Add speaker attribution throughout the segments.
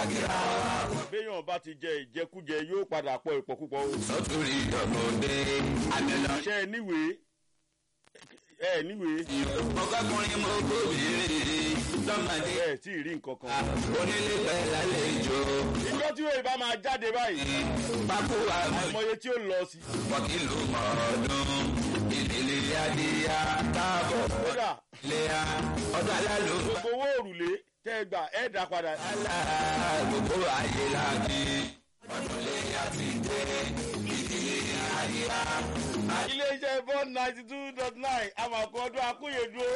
Speaker 1: kíra wa.
Speaker 2: béèyàn bá ti jẹ ìjẹkújẹ yóò padà pọ̀ ìpọ̀kúpọ̀ o.
Speaker 1: sọ́túrì ìdọ̀mọdé àmìlọ́.
Speaker 2: ṣé ẹ níwèé ẹ níwèé
Speaker 1: ọgọ́kùnrin mo gbóbìnrin lọ́mọdé.
Speaker 2: ẹ tí ì rí nǹkan kan.
Speaker 1: onílé pẹ́ lálejò.
Speaker 2: ìjọ tí wèé bá máa jáde báyìí
Speaker 1: pákó àmọ́
Speaker 2: àmọye tí ó lọ sí.
Speaker 1: wọ́kìlù mọ́ ọdún. ìdílé adìyà káàbọ̀
Speaker 2: kódà
Speaker 1: léa ọdún alálùbá.
Speaker 2: gbogbo owó òrùlé tẹ́ ẹ gbà ẹ dá padà.
Speaker 1: alá gbogbo ayé láti ọdún léyà ti dé. ìdílé adìyà.
Speaker 2: iléeṣẹ́ bond ninety two dot nine àmàkù ọdún akúyèdúró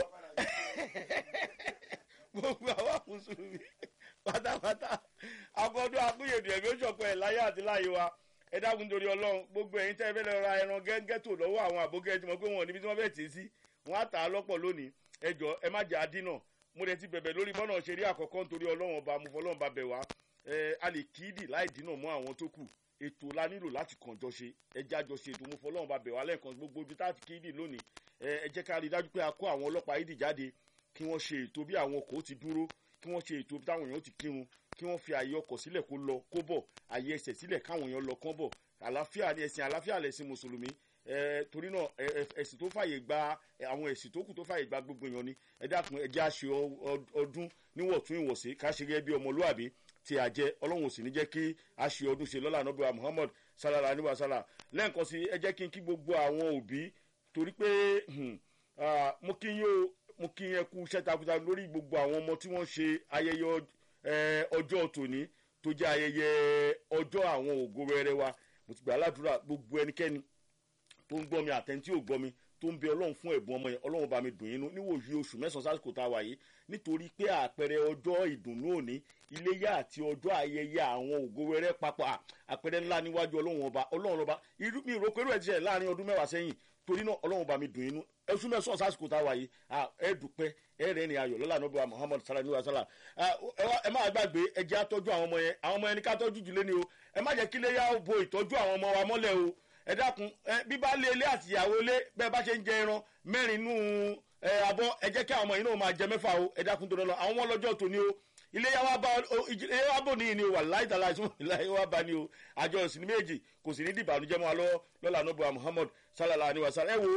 Speaker 2: gbogbo àwọn mùsùlùmí pátápátá akọọdún akúyèdú ẹ̀mí òṣọ̀pọ̀ ẹ̀ láyé àti láyé wa ẹ dákun torí ọlọ́run gbogbo ẹ̀yin tẹ́ ẹ fẹ́ lọ ra ẹran gẹ́gẹ́tò lọ́wọ́ àwọn àbókẹ́ tí mo pé wọn níbi tí wọ́n fẹ́ tì í sí wọ́n á tà á lọ́pọ̀ lónìí ẹ jọ ẹ má jẹ́ àdínà mo dẹ̀ ti bẹ̀bẹ̀ lórí bọ́nà ṣeré àkọ́kọ́ nítorí ọlọ́run ọba mo fọlọ́run ba bẹ̀ wá ẹ a lè kíìdì láì dínà mọ́ àwọn tó kù ètò la nílò láti kàn jọ ṣe ẹ já jọ ṣe ètò mo fọlọ́run ba bẹ̀ wá lẹ́ẹ̀kan gbogbo ibi tá a ti kíìdì lónìí ẹ ẹ jẹ́ ká rí i dájú pé a kó àwọn ọlọ́pàá ìdì jáde kí wọ́n ṣe ètò bí àwọn ọkọ̀ ó ti dúró kí wọ́n ṣe ètò bí táwọn èèyàn ti kírun kí wọ́n fi àyè ọkọ̀ sílẹ̀ kó lọ kó bọ̀ àyè ẹsẹ̀ sílẹ̀ káwọn èèyàn lọ kán bọ̀ àlàáfíà ni ẹ̀sìn àlàáfíà lẹ̀sìn mùsùlùmí ẹ torí náà ẹ ẹ ẹ̀sìn tó fàyè gba ẹ, àwọn ẹ̀sìn tó kù tó fàyè gba gbogbo èèyàn ni ẹ dákun ẹ jẹ́ àṣẹ ọdún níwọ̀ntún ìwọ̀sí ká ṣe gẹ́gẹ́ bí ọmọlúwàbí tí a jẹ ọlọ́run ò sì ní jẹ́ kí a ṣe ọdún ṣe lọ́la nọ́bíwá muhammad sallallahu alayhi wa sallam lẹ́ẹ̀kan sí ẹ jẹ́ kí n kí gbogbo àwọn òbí torí pé hmm, ah, mo kí yín o mo kí yín ẹ kú iṣẹ́ takuntakun lórí gbogbo àwọn ọmọ tí wọ́n ṣe ayẹyẹ ọ- eh, ọjọ́ tòní tó jẹ́ ayẹyẹ ọjọ́ àwọn ògo wẹrẹ wa mo ti gbà ládùúrà gbogbo ẹnikẹ́ni tó ń gbọ́ mi àtẹ̀ntí ò gbọ́ mi tó ń bẹ ọlọ́run fún ẹ̀bùn ọmọ yẹn ọlọ́run bá mi dùn yín nú níwòyí oṣù mẹ́sàn-án sásìkò tá a wà yìí nítorí pé àpẹẹrẹ ọjọ́ ìdùnnú òní iléyà àti ọjọ́ ayẹyẹ àwọn ògo wẹrẹ papọ̀ à, àpẹẹrẹ ńlá níwájú ọlọ́run ọba ọlọ́run ọba irú mi ìrókò irú ẹ̀ ti ṣẹlẹ̀ láàrin ọdún mẹ́wàá sẹ́yìn torí náà ọlọ́run bá mi dùn yín nú oṣù mẹ́sàn-án sásìkò tá a wà yìí à, ẹ dùpẹ́ ẹ rẹ̀ ní ayọ̀ lọ́la nọ́bà muhammad sallallahu alayhi wa sallam Ah, ẹ wá- ẹ má gbàgbé ẹ jẹ́ àtọ́jú àwọn ọmọ yẹn àwọn ọmọ yẹn ní ká tọ́jú jùlé ni o ẹ má jẹ́ kí lè yá bo ìtọ́jú àwọn ọmọ wa mọ́lẹ̀ o ẹ dákun ẹ bí bá lé ilé àti ìyàwó ilé bẹ́ẹ̀ bá ṣe ń jẹ ẹran mẹ́rin nù ẹ abọ́ ẹ jẹ́ kí àwọn ọmọ yìí náà máa jẹ mẹ́fà o ẹ dákun tó lọ àwọn ọmọ lọ́jọ́ tòní o ilé yà wá bá o ilé yà wá bò níyì ni o wà láì tàlà ìsúnmọ́ ilé yà wá bá ni o àjọ ìsìn méjì kò sì ní dìbànújẹ́ mọ́ wa lọ́wọ́ lọ́la nọ́bà muhammad sallallahu alayhi wa sallam ẹ wo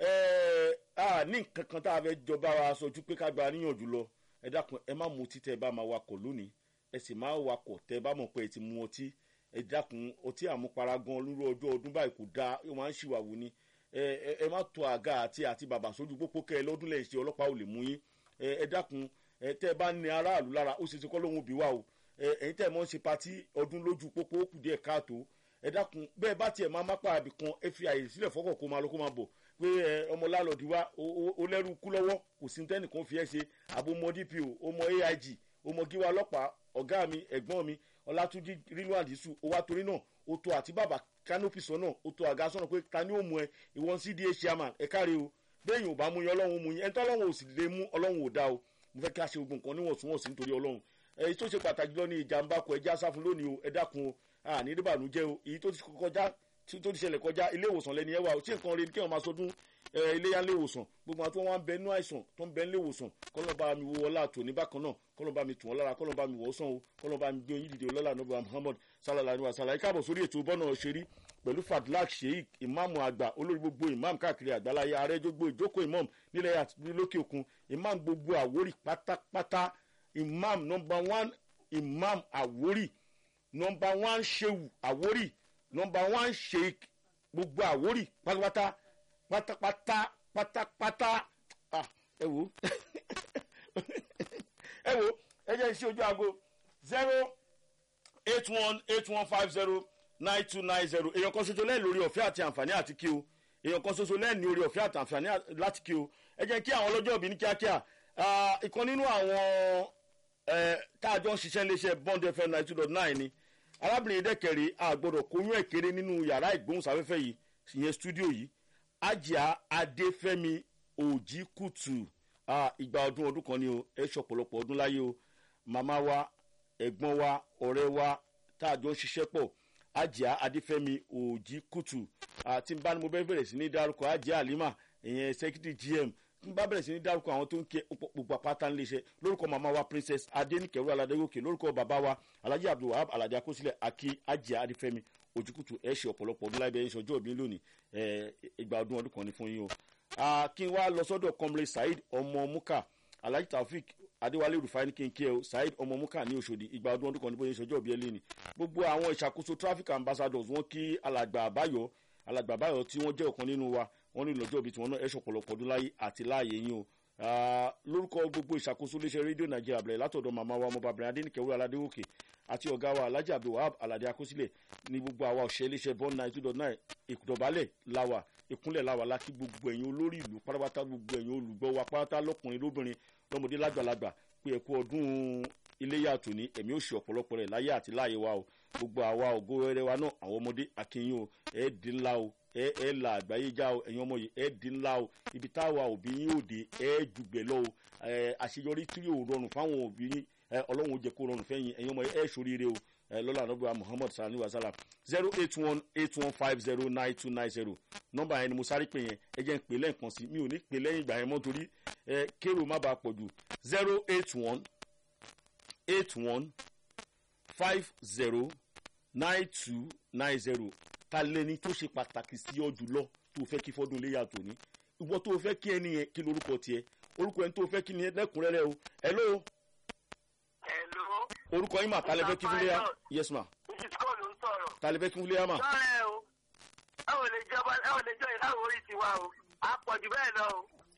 Speaker 2: ẹ a ní nǹkan kan tá a fẹ́ jọba wa sojú pé ká gba níyànjú lọ ẹ dákun ẹ má mutí tẹ ẹ bá máa wakọ̀ lónìí ẹ sì máa wakọ̀ tẹ ẹ bá mọ̀ pé ẹ ti mu ọtí ẹ dákun ọtí àmupara gan lórí ọjọ́ ọdún báyìí kò dáa ó máa ń ṣìwàwù ni ẹ ẹ- ẹ má tó àga àti àti bàbà sójú pópó kẹ ẹ lọ́dún lẹ́yìn ṣe ọlọ́pàá ò lè mú yín ẹ ẹ dákun ẹ tẹ ẹ bá ní aráàlú lára ó ṣe ti kọ́ lóhun òbí wa o ẹ ẹ̀yin tẹ̀ mọ́ ń ṣe patí ọdún lójú pópó ó kù díẹ̀ káàtó ẹ dákun bẹ́ẹ̀ bá tiẹ̀ máa mápá àbí kan ẹ fi àyè sílẹ̀ fọ́kọ̀ kó máa lọ kó máa bọ̀ pé ẹ ọmọ lálọ́ọ̀dì wa ó- ó- ó lẹ́rù kú lọ́wọ́ kò sí tẹ́nìkan fi ẹ́ ṣe àbomọ dpo ọmọ aig ọmọ gíwa ọlọ́pàá ọ̀gá mi ẹ̀gbọ́n mi ọlátúnjí rínú àdìsú ó wá torí náà ó tó àti bàbá kánópì sọ́nà ó tó àga sọ́nà pé ta ni ó mú ẹ ìwọ́n cda chairman ẹ káre o bẹ́ẹ̀yìn ò bá mú yín ọlọ́run mú yín ẹni tó ọlọ́run ò sì lè mú ọlọ́run ò dá o mo fẹ́ kí a ṣe gbogbo nǹkan níwọ̀ntúnwọ̀nsì nítorí ọlọ́run èyí tó ṣe pàtàkì lọ ní ìjàmbá kọ ẹjẹ́ asáfún lónìí o ẹ dákun o àní ìdíbànújẹ́ o èyí tó ti kọjá tí tó ti ṣẹlẹ̀ kọjá ilé ìwòsàn lẹ́ni ẹ wà o tí nǹkan rẹ ni kí wọ́n máa sọdún ẹ, iléyà ilé ìwòsàn gbogbo àwọn tó wọ́n ń bẹ nú àìsàn tó ń bẹ nílé ìwòsàn kọ́lọ́ba mi wo ọlá àtòní bákan náà kọ́lọ́ba mi tù wọ́n lára kọ́lọ́ba mi wọ́ sàn o kọ́lọ́ba mi gbé oyin dìde ọlọ́lá nọ́bà muhammad sallallahu alayhi wa sallam ẹ káàbọ̀ sórí ètò bọ́nà ṣeré pẹ̀lú fadlak sheik ìmáàmù àgbà olórí gbogbo ìmáàmù káàkiri àgbáláyé ààrẹ gbogbo ìjókòó ìmáàmù nílẹ̀ àti lókè òkun ìmáàmù gbogbo àwórì pátápátá ìmáàmù nọmba one ìmáàmù àwórì nọmba one ṣéwù àwórì nọmba one sheik gbogbo àwórì pátápátá pátápátá pátápátá ah ẹ wo ẹ wo ẹ jẹ́ iṣẹ́ ojú aago zero eight one eight one five zero nine two nine zero èèyàn kan ṣoṣo lẹ́yìn lórí ọ̀fẹ́ àti àǹfààní àti kí o èèyàn kan ṣoṣo lẹ́yìn ní orí ọ̀fẹ́ àti àǹfààní láti kí o ẹ jẹ́ kí àwọn ọlọ́jọ́ òbí ní kíákíá Ah, ìkan nínú àwọn eh, tá a jọ ń ṣiṣẹ́ iléeṣẹ́ bond fm ninety two dot nine ni arábìnrin dẹ́kẹ̀rẹ́ àgbọ̀dọ̀ kóyún ẹ̀kẹ́rẹ́ nínú yàrá ìgbóhùnsáfẹ́fẹ́ yìí ìyẹn stúdíò yìí ajá adéfẹ́mi òjìkùtù Ah, ìgbà ọdún ọdún kan ni o ẹ ṣọ̀pọ̀lọpọ̀ ọdún láyé o màmá wa ẹ̀gbọ́n wa ọ̀rẹ́ wa tá a jọ ń ṣiṣẹ́ pọ̀ ajá adéfẹ́mi òjìkùtù àti bá ní mo bẹ́ẹ̀ bẹ̀rẹ̀ sí ní dárúkọ ajá àlímà ìyẹn secretary gm n bá bẹ̀rẹ̀ sí ní dárúkọ àwọn tó ń kí gbogbo apáta ńlẹ̀ iṣẹ́ lórúkọ màmá wa princess adéníkẹ̀wé aládégòkè lórúkọ bàbá wa alhaji abdulwahab aládé akósílẹ̀ akí ajá adífẹ́mi ojúkùtù ẹ̀ ṣe ọ̀pọ̀lọpọ̀ ọdún láìpẹ́ ẹ̀ṣọ́ ọjọ́ òbí lónìí ìgbà ọdún ọdún kan ní fún yín o. kí n wá lọ sọ́dọ̀ comrade saheed ọmọ muka alhaji taofik adéwálé rufai ní kéńké o saheed ọmọ muka ní oṣòdì ìgbà ọdún ọdún kan ní bóyá ìṣọjọ́ òbí ẹlẹ́ni gbogbo àwọn ìṣàkóso traffic ambassadors wọn kí alàgbà àbáyọ alàgbà àbáyọ tí wọ́n jẹ́ ọ̀kan nínú wa wọ́n ní lọ́jọ́ òbí tiwọn náà ẹ̀ṣọ́ ọ̀pọ̀lọpọ̀ ọdún láyé àti láàyè yín o lórúkọ gbogbo ìṣàkóso iléeṣẹ́ rédíò nàìjíríà bẹ̀rẹ̀ látọ̀dọ̀ màmá wa ọmọbàbìnrin adéníkẹ́wé aládéwòkè àti ọ̀gá wa alhaji abdulwahab aládé akósílẹ̀ ní gbogbo àwa òṣèré iléeṣẹ́ bọ́ọ̀nù náà two dot nine ìdọ̀bálẹ̀ làwà ìkúnlẹ̀ làwà láti gbogbo ẹ̀yin olórí ìlú pátápátá gbogbo ẹ̀yin olùgbọ́ wa pátá lọ́kùnrin lóbìnrin lọ́mọdé lágbàlagbà pé ẹ̀kú ọdún iléyà tòní ẹ̀mí ò ṣe ọ̀pọ̀lọpọ̀ rẹ̀ láyé àti láàyè wa o gbogbo àwa ògo rere wa náà àwọn ọmọdé akínyìn o ẹ̀ dín ńlá o ẹ ẹ la àgbáyé já o ẹ̀yin ọmọ yìí ẹ di ńlá o ibi táwa òbí yín ò dé ẹ jùgbẹ́ lọ o ẹ àṣeyọrí tí yóò rọrùn fáwọn òbí yín ẹ ọlọ́run ó jẹ́ kó rọrùn fẹ́yìn ẹ̀yin ọmọ yìí ẹ ṣoríire o ẹ lọ́la ànábìwá muhammad sani wasala zero eight one eight one five zero nine two nine zero nọ́mbà yẹn ni mo sáré pè yẹn ẹ jẹ́ ń pè lẹ́ẹ̀kan sí mi ò ní pè lẹ́yìn ìgbà yẹn mọ́ torí ẹ kérò má bàa pọ̀ jù zero eight one eight one five zero nine two nine zero ta lẹni tó ṣe pàtàkì sí ọ jùlọ tó fẹ́ kí fọ́dún lè yàtọ̀ ní ìwọ tó fẹ́ kí ẹni yẹn kí lorúkọ tiẹ̀ orúkọ ẹni tó fẹ́ kí ni lẹ́kùnrẹ́rẹ́ o hello.
Speaker 3: hello.
Speaker 2: orúkọ yín mà ta lẹ fẹ́ kí fúnlẹ́yà yes ma.
Speaker 3: mrs cole ń sọ̀rọ̀.
Speaker 2: ta lẹ fẹ́ kí fúnlẹ́yà mà.
Speaker 3: sọ́rẹ́ o ẹ ò lè jọba ẹ ò lè jọ ìdáhùn orí tiwa o a pọ̀ jù bẹ́ẹ̀ lọ o.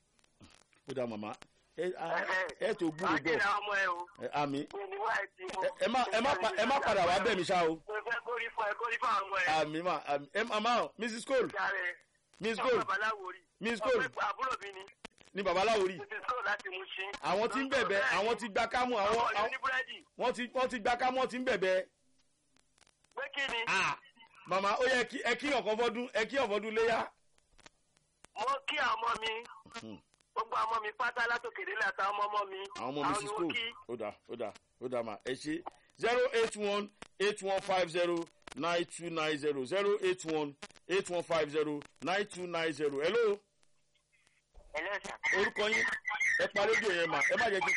Speaker 2: ó dà màmá ẹ ẹ tó gbúrò
Speaker 3: wàá jẹ́
Speaker 2: gbọ́
Speaker 3: ọmọ ẹ o.
Speaker 2: ẹ àmì
Speaker 3: mi ni wá ẹ ti mú.
Speaker 2: ẹ ẹ má ẹ má pa- ẹ má padà wá bẹ̀ mí ṣá o
Speaker 3: mo fẹ́ kórí fún ẹ kórí fún àwọn ọmọ ẹ.
Speaker 2: àmì mà àmì ẹ màmá o mrs cole
Speaker 3: jàre
Speaker 2: mrs
Speaker 3: ọmọ
Speaker 2: cole
Speaker 3: babaláwo rí.
Speaker 2: Miss Cole.
Speaker 3: ọmọ àbúrò mi ni
Speaker 2: ní babaláwo rí
Speaker 3: mrs cole láti mú sí.
Speaker 2: àwọn tí ń bẹ̀bẹ̀ àwọn ti gba kámú àwọn
Speaker 3: ọmọ yìí
Speaker 2: àwọn-
Speaker 3: ní búrẹ́dì
Speaker 2: wọ́n ti wọ́n ti gba kámú wọ́n ti ń bẹ̀bẹ̀
Speaker 3: pé kí ni.
Speaker 2: ah màmá ó yẹ kí ẹ kí ọ̀kan fọ́dún ẹ kí ọ̀fọ́dún léyà.
Speaker 3: mo kí àwọn ọmọ mi
Speaker 2: Hmm.
Speaker 3: gbogbo àwọn ọmọ mi pátá látòkèdè àtàwọn ọmọ ọmọ mi.
Speaker 2: àwọn ọmọ
Speaker 3: ni
Speaker 2: mrs
Speaker 3: mo
Speaker 2: cole
Speaker 3: kí.
Speaker 2: ó dà ó dà ó dà mà ẹ ṣe zero eight one eight one five zero nine two nine zero zero eight one eight one five zero nine two nine zero hello
Speaker 3: ẹlẹ́sà.
Speaker 2: orúkọ yín ẹ pa rédíò yẹn mà ẹ má jẹ́ kí